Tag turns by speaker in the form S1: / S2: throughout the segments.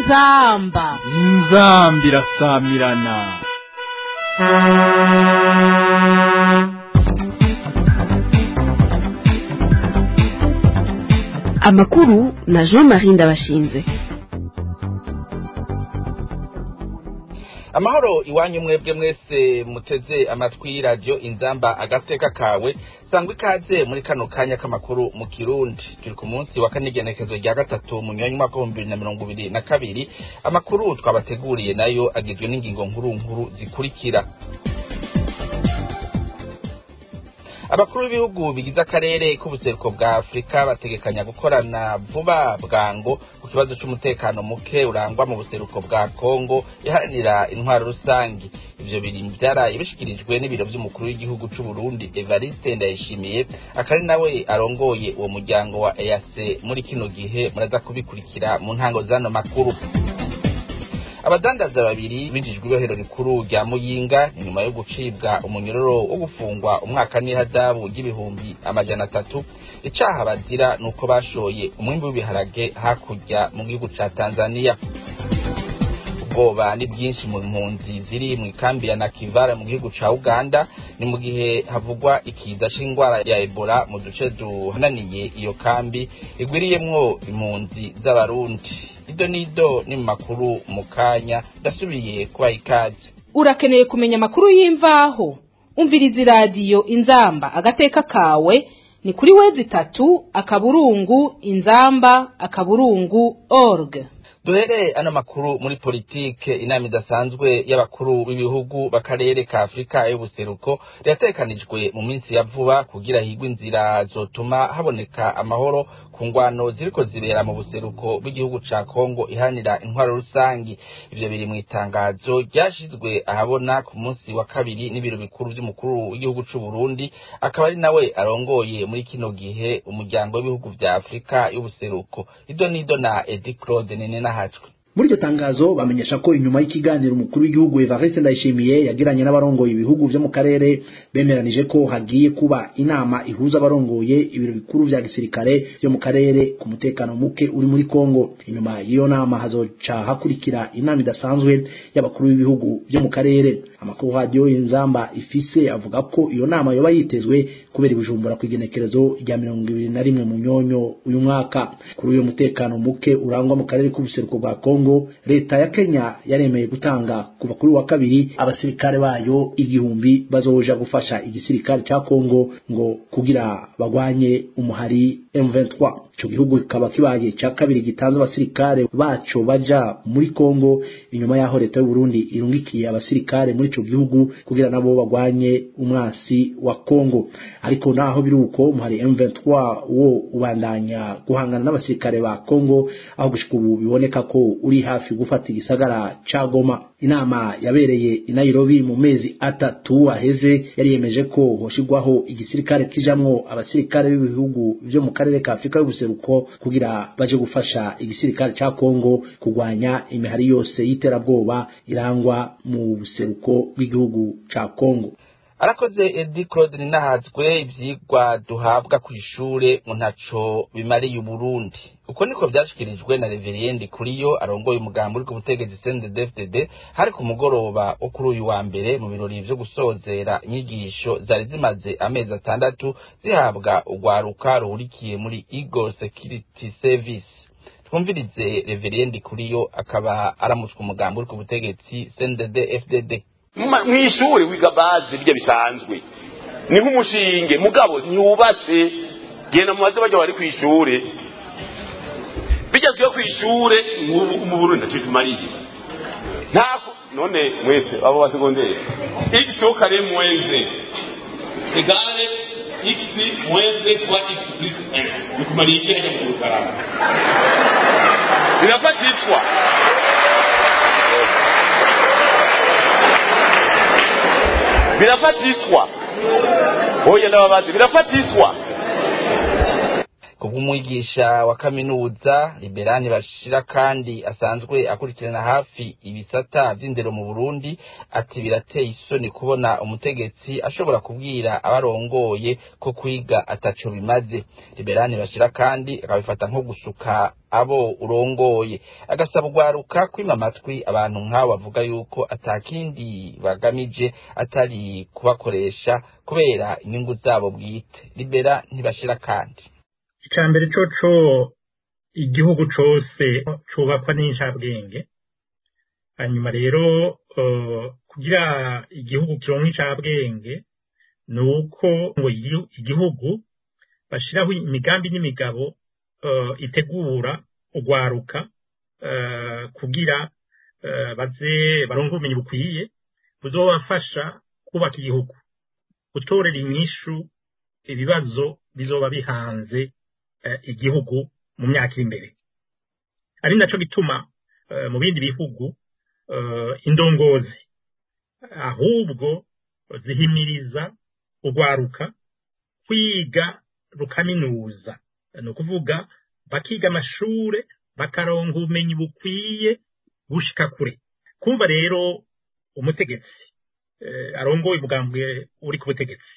S1: inzamba
S2: inzamba irasamirana
S3: amakuru na jean marie ndabashinze
S4: amahoro iwanyu mwebwe mwese muteze amatwi radiyo inzamba agateka kawe sangwa ikaze muri kano kanya k'amakuru mu kirundi turi ku munsi wa kane igenekezo rya gatatu mu nyanya umwaka w'ibihumbi bibiri na mirongo ibiri na kabiri amakuru twabateguriye nayo agizwe n'ingingo nkuru nkuru zikurikira abakuru b'ibihugu bigize akarere k'ubuseruko bwa afurika bategekanya gukorana vuba bwango ku kibazo c'umutekano muke urangwa mu buseruko bwa kongo iharanira intwaro rusangi ivyo biri vyaraye bishikirijwe n'ibiro vy'umukuru w'igihugu c'uburundi evariste ndayishimiye akari nawe arongoye uwo muryango wa eac muri kino gihe muraza kubikurikira mu ntango z'ano makuru abadandaza babiri binjijwe ibohero rikuru rya muyinga inyuma yo gucibwa umunyororo wo gufungwa umwaka n'ihadabu ry'ibihumbi amajana atatu icaha bazira ni uko bashoye umwimbi w'ibiharage hakurya mu gihugu ca tanzaniya ubwoba ni bwinshi mu mpunzi ziri mu ikambi ya nakivara mu gihugu ca uganda ni mu gihe havugwa ikiza c'ingwara ya ebola mu duce duhananiye iyo kambi igwiriyemwo impunzi z'abarundi ido nido ni mu makuru mu kanya ndasubiye kubaha ikaze
S1: urakeneye kumenya amakuru y'imvaho umviriza iradiyo inzamba agateka kawe ni kuri wezi itatu akaburungu inzamba akaburungu org
S4: duhere ano makuru muri politike inama idasanzwe y'abakuru b'ibihugu b'akarere ka afurika y'ubuseruko riratekanijwe mu minsi ya vuba kugira higwe inzira zotuma haboneka amahoro ku ngwano ziriko zibera mu buseruko bw'igihugu ca kongo ihanira intwaro rusangi ivyo biri mu itangazo ryashizwe ahabona ku munsi wa kabiri n'ibiro bikuru vy'umukuru w'igihugu c'uburundi akaba ari nawe arongoye muri kino gihe umuryango w'ibihugu vya afurika y'ubuseruko ido nido na edi claude nene nahatswe
S5: muri iryo tangazo bamenyesha ko inyuma y'ikiganiro umukuru w'igihugu Evariste Ndayishimiye yagiranye n'abarongoye ibihugu vyo mu karere bemeranije ko hagiye kuba inama ihuza abarongoye ibiro bikuru vya gisirikare vyo mu karere ku mutekano muke uri muri Kongo inyuma y'iyo nama hazoca hakurikira inama idasanzwe y'abakuru b'ibihugu vyo mu karere amakuru radio inzamba ifise avuga ko iyo nama yoba yitezwe kubera ibijumbura ku igenekerezo rya mirongo ibiri na rimwe mu nyonyo uyu mwaka kuri uyo mutekano muke urangwa mu karere k'ubuseruko bwa Kongo leta ya Kenya yaremeye gutanga kuva kuri wa kabiri abasirikare bayo igihumbi bazoja gufasha igisirikare ca Kongo ngo kugira bagwanye umuhari M23 ico gihugu kikaba kibaye ca kabiri gitanze abasirikare baco baja muri Kongo inyuma yaho leta y'u Burundi irungikiye abasirikare muri ico gihugu kugira nabo bagwanye umwasi wa Kongo ariko naho biruko umuhari M23 wo ubandanya guhangana n'abasirikare ba Kongo aho gushika ubu biboneka ko uri hafi gufata igisagara ca Goma inama yabereye i Nairobi mu mezi atatu aheze yari yemeje ko hoshigwaho igisirikare kijamwo abasirikare b'ibihugu vyo mu karere ka Afrika y'ubuseruko kugira baje gufasha igisirikare ca Kongo kugwanya imihari yose y'iterabwoba irangwa mu buseruko bw'igihugu ca Kongo
S4: arakoze edi claude ninahazwe ivyigwa duhabwa kw'ishure ngo ntaco bimariye uburundi uko niko vyashikirijwe na reveriendi kuriyo arongoye umugambi uri ku butegetsi cndd hari ku mugoroba wo kuri uyu wa mbere mu birori vyo gusozera inyigisho zari zimaze amezi atandatu zihabwa urwaruka ruhurikiye muri eagle security service twumvirize reveriendi kuriyo akaba aramutswe umugambi uri ku butegetsi cndd fdd
S6: mw'ishuri wiga bazi bijya bisanzwe ni nk'umushinge mugabo ntiwubatse genda mu baze bajya bari ku ishuri bigezweho ku ishuri mu burundi ntacyo tumariye ntako none mwese abo ba segonderi x kare mwenze egare x mwenze kuba x plus 1 bikumariye iki hajya mu rukarama birafatishwa birafatiswa oya ndababazi birafatiswa
S4: kubw'umwigisha wa kaminuza liberani bashira kandi asanzwe akurikirana hafi ibisata vy'indero mu burundi ati birateye isoni kubona umutegetsi ashobora kubwira abarongoye ko kwiga ataco bimaze liberani bashira kandi akabifata nko gusuka abo urongoye agasaba urwaruka kwima amatwi abantu nk'abo bavuga yuko atakindi bagamije atari kubakoresha kubera inyungu zabo bwite libera ntibashira kandi
S7: icya mbere coco igihugu cose cubakwa n'incabwenge hanyuma rero kugira igihugu kironka incabwenge ni uko ngo igihugu bashiraho imigambi n'imigabo itegura urwaruka kugira baze baronke ubumenyi bukwiye buzobafasha kubaka igihugu gutorera inyishu ibibazo bizoba bihanze igihugu mu myaka iri imbere ari naco gituma mu bindi bihugu indongozi ahubwo zihimiriza urwaruka kwiga rukaminuza ni ukuvuga bakiga amashure bakaronka ubumenyi bukwiye gushika kure kumva rero umutegetsi arongoye ubwambwe uri ku butegetsi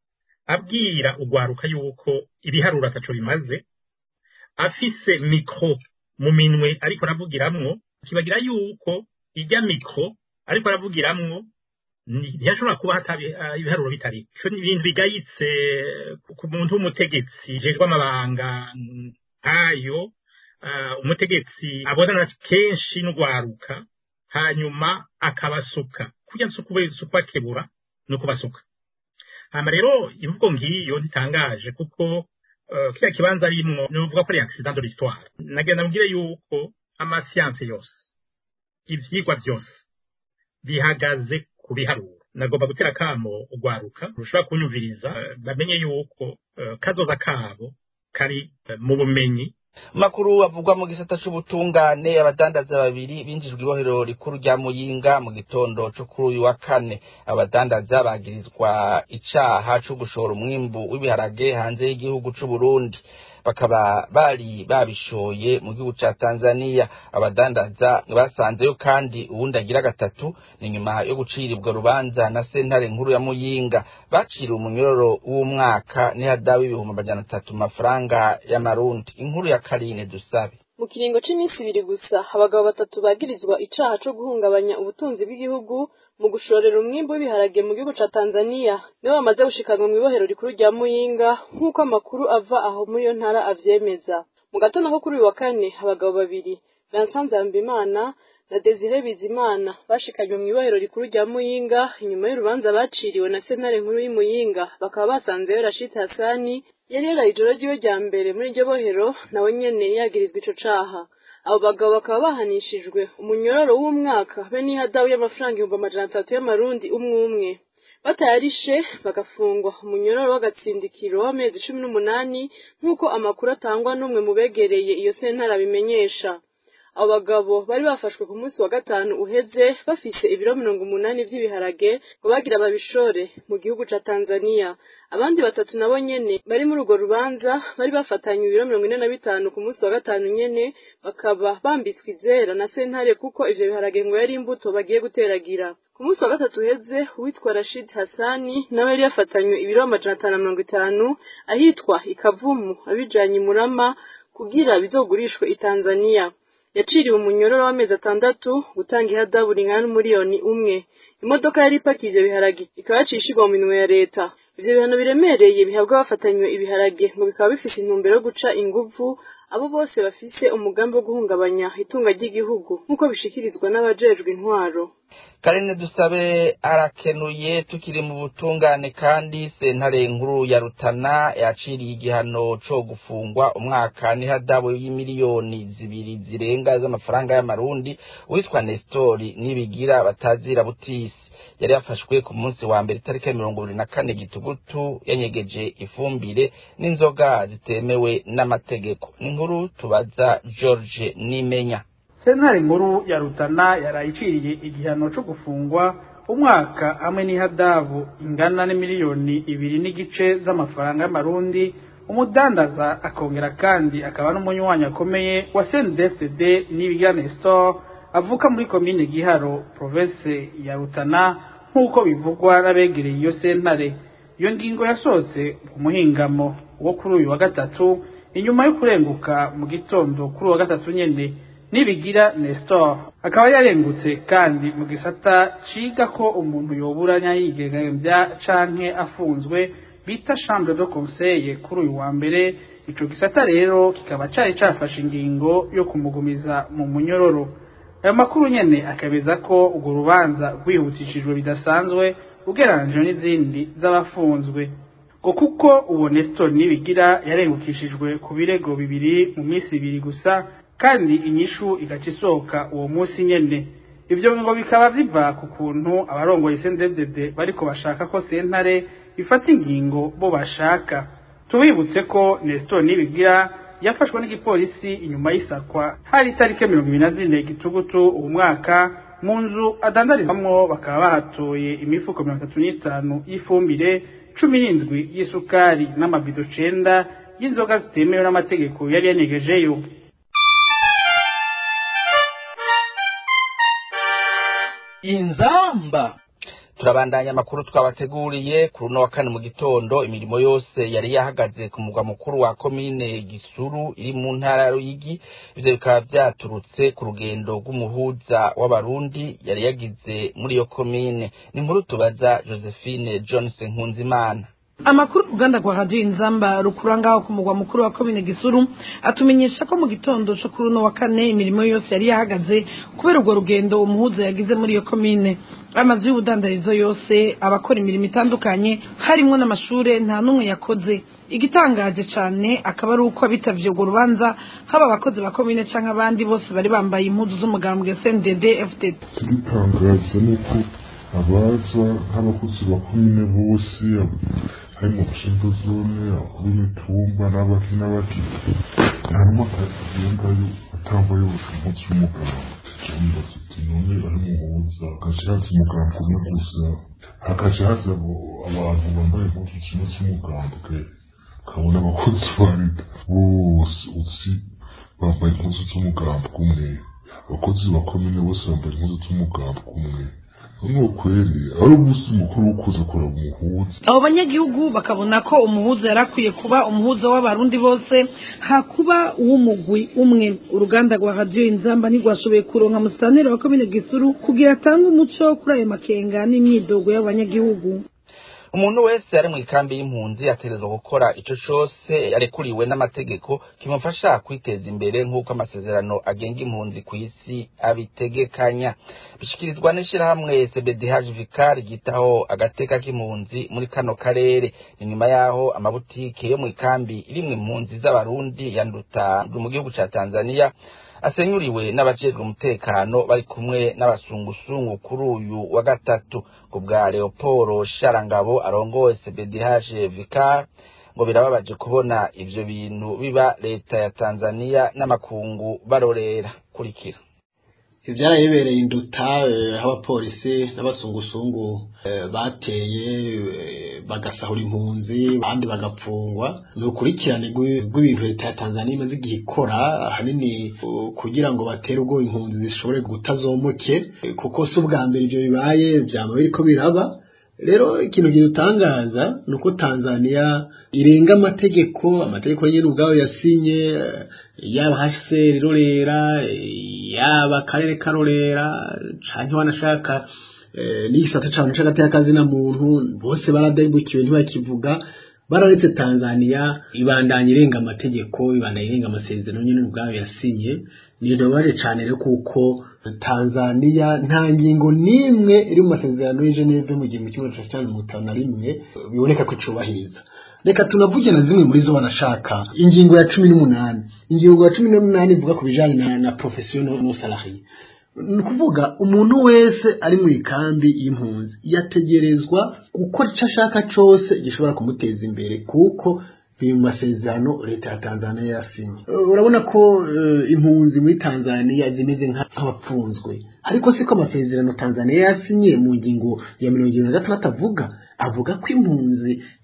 S7: abwira urwaruka yuko ibiharuro ataco bimaze afise mikro mu minwe ariko aravugiramwo kibagira yuko ijya mikro ariko aravugiramwo ntiyashobora kuba hatari ibiharuro bitari ico ni ibintu bigayitse ku muntu w'umutegetsi jejwe amabanga nkayo umutegetsi abonana kenshi n'urwaruka hanyuma akabasuka kurya sukubakebura ni ukubasuka hama rero imvugo ngiyo ntitangaje kuko kiriya kibanza arimwo nuvuga ko ari accident de l'histoire nagenda mubwire yuko amasiyanse yose ivyigwa vyose bihagaze ku biharuro nagomba gutera kamo urwaruka rushobora kunyumviriza bamenye yuko kazoza kabo kari mu bumenyi
S4: makuru avugwa mu gisata c'ubutungane abadandaza babiri binjijwe ibohero rikuru rya muyinga mu gitondo co kuri uyu wa kane abadandaza bagirizwa icaha co gushora umwimbu w'ibiharage hanze y'igihugu c'uburundi bakaba bari babishoye mu gihugu ca Tanzania abadandaza basanzeyo kandi uwundi agira gatatu ni nyuma yo gucirirwa rubanza na sentare nkuru ya Muyinga baciriwe umunyororo w'umwaka n'ihadabu ibihumbi amajana atatu mafaranga y'amarundi inkuru ya Karine dusabe
S8: mu kiringo c'iminsi ibiri gusa abagabo batatu bagirizwa icaha co guhungabanya ubutunzi bw'igihugu mu gushorera umwimbu w'ibiharage mu gihugu ca Tanzania nibo bamaze gushikanwa mw'ibohero rikuru rya Muyinga nk'uko amakuru ava aho muri iyo ntara avyemeza mu gatondo ko kuri uyu wa kane abagabo babiri Vincent Nzambimana na Desire Bizimana bashikanywe mw'ibohero rikuru rya Muyinga inyuma y'urubanza baciriwe na sentare nkuru y'Imuyinga bakaba basanzeyo Rashid Hassani yari yaraye ijoro ryiwe rya mbere muri iryo bohero nawe nyene yagirizwa ico caha abo bagabo bakaba bahanishijwe umunyororo w'umwaka be n'ihadabu y'amafaranga ibihumbi amajana atatu y'amarundi umwe umwe batayarishe bagafungwa umunyororo w'agatsindikiro w'amezi cumi n'umunani nk'uko amakuru atangwa n'umwe mu begereye iyo sentara abimenyesha abo bagabo bari bafashwe ku munsi wa gatanu uheze bafise ibiro mirongo umunani vy'ibiharage ngo bagira babishore mu gihugu ca Tanzania abandi batatu nabo nyene bari muri urwo rubanza bari bafatanye ibiro mirongo ine na bitanu ku munsi wa gatanu nyene bakaba bambitswe izera na sentare kuko ivyo biharage ngo yari imbuto bagiye guteragira ku munsi wa gatatu uheze uwitwa Rashid Hassani nawe yari yafatanywe ibiro amajana atanu na mirongo itanu ahitwa ikavumu abijanye murama kugira bizogurishwe i Tanzania yaciriwe umunyororo w'amezi atandatu gutanga ihadabu ringana n'umuriyoni umwe imodoka yari ipakiye ivyo biharage ikaba yacishirwa mu minwe ya leta ivyo bihano biremereye bihabwa abafatanywe ibiharage ngo bikaba bifise intumbero yo guca inguvu abo bose bafise umugambi wo guhungabanya itunga ry'igihugu nk'uko bishikirizwa n'abajejwe intwaro
S4: karine dusabe arakenuye tukiri mu butungane kandi sentare nkuru ya rutana yaciriye igihano co gufungwa umwaka n'ihadabu y'imiliyoni zibiri zirenga z'amafaranga y'amarundi witwa nestori nibigira batazira butisi yari yafashwe ku munsi wa mbere itariki ya mirongo ibiri na kane gitugutu yanyegeje ifumbire n'inzoga zitemewe n'amategeko n'inkuru tubaza george nimenya
S9: sentare nkuru ya rutana yarayiciriye igihano cyo gufungwa umwaka hamwe n'ihadabu ingana n'imiliyoni ibiri n'igice z'amafaranga y'amarundi umudandaza akongera kandi akaba n'umunywanyi akomeye wa CNDD-FDD Nibigira Nestor avuka muri komine Giharo province ya Rutana nk'uko bivugwa n'abegereye iyo sentare iyo ngingo yasohotse ku muhingamo wo kuri uyu wa gatatu inyuma yo kurenguka mu gitondo kuri uyu wa gatatu nyene nibigira Nestor akaba yarengutse kandi mu gisata ciga ko umuntu yoburanya yigengamvya canke afunzwe bita chambre de conseil kuri uyu wa mbere ico gisata rero kikaba cari cafashe ingingo yo kumugumiza mu munyororo ayo makuru nyene akabeza ko urwo rubanza rwihutishijwe bidasanzwe ugereranije n'izindi z'abafunzwe ngo kuko uwo Nestor nibigira yarengukishijwe ku birego bibiri mu minsi ibiri gusa kandi inyishu igaca isohoka uwo munsi nyene ivyo ngo bikaba biva ku kuntu abarongoye CNDD bariko bashaka ko sentare ifata ingingo bo bashaka tubibutse ko Nestor Nibigira yafashwe n'igipolisi inyuma y'isakwa hari itariki mirongo ibiri na zine gitugutu uwo mwaka mu nzu adandarizamwo bakaba bahatoye imifuko mirongo itatu n'itanu y'ifumbire cumi n'indwi y'isukari n'amabido cenda y'inzoga zitemewe n'amategeko yari yanyegejeyo
S2: inzamba
S4: turabandanya amakuru twabateguriye kuri uno wa kane mu gitondo imirimo yose yari yahagaze ku mugwa mukuru wa komine gisuru iri mu ntara ya ruyigi ivyo bikaba vyaturutse ku rugendo rw'umuhuza w'abarundi yari yagize muri iyo komine ni inkuru tubaza josephine johnson nkunzimana
S10: amakuru uruganda rwa radiyo inzamba rukura ngaho ku mugwa mukuru wa komine gisuru atumenyesha ko mu gitondo cyo kuri uno wa kane imirimo yose yari yahagaze kubera urwo rugendo umuhuza yagize muri iyo komine amazu y'ubudandarizo yose abakora imirimo itandukanye harimo n'amashure nta n'umwe yakoze igitangaje cyane akaba ari uko abitavye urwo rubanza haba abakozi ba komine canke abandi bose bari bambaye impuzu z'umugambwe SNDD FDD
S11: igitangaza ni uko abaza nk'abakozi ba komine bose hari mu nshinga zone abakuru b'imitumba n'abaki n'abaki hanyuma akagendayo atambaye impuzu y'umuganga cyambaza ati none ari muhuza hagaca haza umuganga umwe gusa hagaca haza abantu bambaye impuzu zimwe z'umugambwe ukabona abakozi ba leta bose uzi bambaye impuzu z'umugambwe umwe abakozi ba komine bose bambaye impuzu z'umugambwe umwe ni kweli ari umunsi mukuru wo kuza kureba umuhuza
S10: abo banyagihugu bakabona ko umuhuza yari akwiye kuba umuhuza w'abarundi bose hakuba uw'umugwi umwe uruganda rwa radiyo inzamba ntirwashoboye kuronka musitaneri wa komine gisuru kugira atange umuco kuri ayo makenga n'imyidogo y'abanyagihugu
S4: umuntu wese ari mu ikambi y'impunzi ategerezwa gukora ico cose yarekuriwe n'amategeko kimufasha kwiteza imbere nk'uko amasezerano agenga impunzi ku isi abitegekanya bishikirizwa n'ishirahamwe cbdh vicar ryitaho agateka k'impunzi muri kano karere ni nyuma yaho amabutike yo mu ikambi irimwo impunzi z'abarundi yanduta mu gihugu ca tanzania asenyuriwe n'abajejwe umutekano bari kumwe n'abasungusungu kuri uyu wa gatatu ku bwa leoporo sharangabo arongoye cbdh vicar ngo birababaje kubona ivyo bintu biba leta ya tanzania n'amakungu barorera kurikira
S12: ivyarayibereye induta aho abapolisi n'abasungusungu bateye bagasahura impunzi abandi bagapfungwa ni ukurikirane rw'ibintu leta ya tanzania imaze igihe ikora ahanini kugira ngo batere ubwo impunzi zishobore gutazomoke kuko si ubwa mbere ibyo bibaye byama biriko biraba rero ikintu kidutangaza ni uko tanzania irenga amategeko amategeko nyine ubwayo yasinye yaba hcr irorera yaba akarere karorera canke wanashaka n'igisata cane c'agateka na muntu bose baradebukiwe ntibakivuga bararetse tanzania ibandanya irenga amategeko ibandanya irenga amasezerano nyine ubwayo yasinye nidobaje cane rero kuko tanzania nta ngingo n'imwe iri mu masezerano y'i geneve mu gihumbi kimwe magana cyenda mirongo itanu na rimwe biboneka ko icubahiriza reka tunavuge na zimwe muri zo banashaka ingingo ya cumi n'umunani ingingo ya cumi n'umunani ivuga ku bijanye na, na profession no salarié ni ukuvuga umuntu wese ari mu ikambi y'impunzi yategerezwa gukora icyo ashaka cyose gishobora kumuteza imbere kuko biri mu masezerano leta ya tanzania yasinye urabona ko impunzi muri tanzania zimeze nk'abapfunzwe ariko siko amasezerano tanzania yasinye mu ngingo ya mirongo irindwi na gatandatu avuga avuga ko impunzi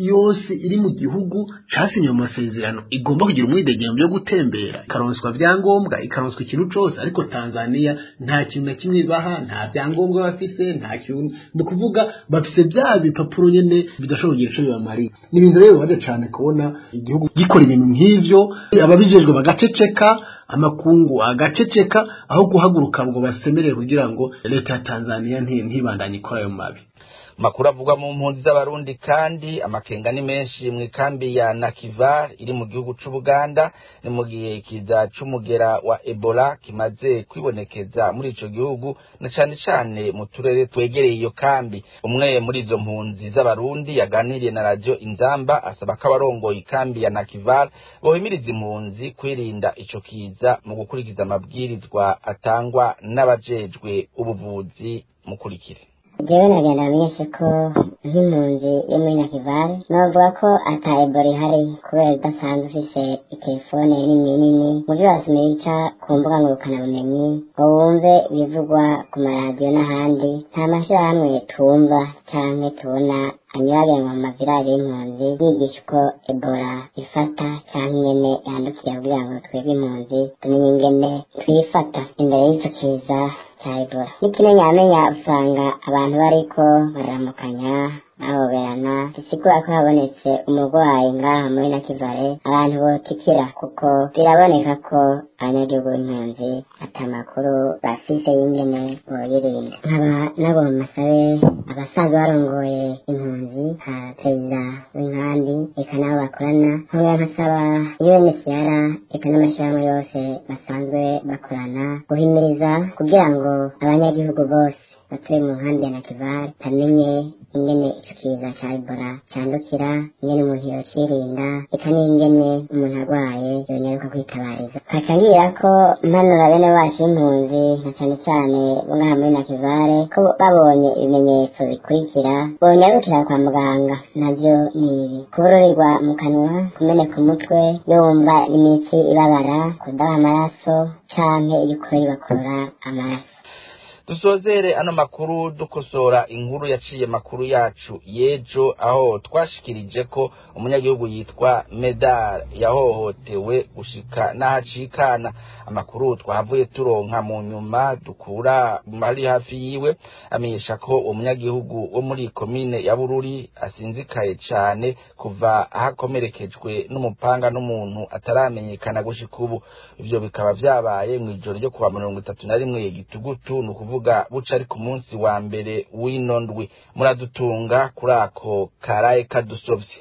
S12: yose iri mu gihugu casinye mu masezerano igomba kugira umwidegemvyo yo gutembera ikaronswa vyangombwa ikaronswa ikintu cose ariko Tanzania nta kintu na kimwe baha nta vyangombwa bafise nta kintu ni ukuvuga bafise bya bipapuro nyene bidashobora kugira ico bibamariye ni ibintu rero bibaje cane kubona igihugu gikora ibintu nk'ivyo ababijejwe bagaceceka amakungu agaceceka aho guhaguruka ngo basemerere kugira ngo leta ya Tanzania ntibandanye ikora ayo mabi
S4: makuru avugwa mu mpunzi z'abarundi kandi amakenga ni menshi mu ikambi ya Nakivar iri mu gihugu c'Ubuganda ni mu gihe kiza c'umugera wa Ebola kimaze kwibonekeza muri ico gihugu na cane cane mu turere twegereye iyo kambi umwe muri izo mpunzi z'abarundi yaganiriye na radio Inzamba asaba ko abarongoye ikambi ya Nakivar bohimiriza impunzi kwirinda ico kiza mu gukurikiza amabwirizwa atangwa n'abajejwe ubuvuzi mukurikire
S13: jewe nagenda menyeshe ko nk'impunzi yo muri nakivale novuga ko ata ebola ihari kubera udasanzwe ufise itelefone nini nini muvyo wasomye bica ku mbuga ngurukanabumenyi ngo wumve ibivugwa ku maradiyo n'ahandi nta mashirahamwe tumva canke tubona anyuragenwa mu mavirage y'impunzi yigisha uko ebola ifata canke ingene yandukira kugira ngo twebwe impunzi tumenye ingene twifata imbere y'ico kiza ca ebola n'ikimenyamenya usanga abantu bariko bararamukanya bahoberana bisigura ko habonetse umurwayi ngaha muri nakivale abantu botikira kuko biraboneka ko abanyagihugu b'impunzi ata makuru bafise y'ingene boyirinda nkaba nabo masabe abasaza barongoye impunzi nka perezida w'inkambi eka nabo bakorana nkaba nkasaba UNHCR eka n'amashirahamwe yose basanzwe bakorana guhimiriza kugira ngo abanyagihugu bose batuye mu nkambi ya nakivale bamenye ingene ico kiza ca ebola candukira ingene umuntu yocirinda eka n'ingene umuntu arwaye yonyaruka kwitabariza hacangira ko mpanura bene bacu b'impunzi na cane cane bo ngaha muri nakivale ko babonye ibimenyetso bikurikira bonyarukira kwa muganga navyo ni ibi kubururirwa mu kanwa kumeneka umutwe yumva imitsi ibabara kudaha amaraso canke iriko ibakurura amaraso
S4: dusozere ano makuru dukosora inkuru yaciye makuru yacu yejo aho twashikirije ko umunyagihugu yitwa medal yahohotewe gushika n'ahacikana amakuru twahavuye turonka mu nyuma dukura ari hafi yiwe amenyesha ko uwo munyagihugu wo muri komine ya bururi asinzikaye cane kuva ahakomerekejwe n'umupanga n'umuntu ataramenyekana gushika ubu ivyo bikaba vyabaye mw'ijoro ryo kuwa mirongo itatu na rimwe gitugutu ni ukuvuga kuvuga buca ari ku munsi wa mbere w'ino ndwi muradutunga kuri ako karaye kadusovye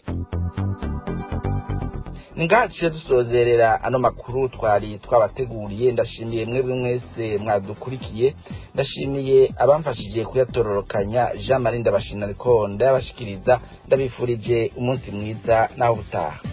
S4: ngaciye dusozerera ano makuru twari twabateguriye ndashimiye mwebwe mwese mwadukurikiye ndashimiye abamfashije kuyatororokanya jean marie ndabashina ariko ndayabashikiriza ndabifurije umunsi mwiza naho ubutaha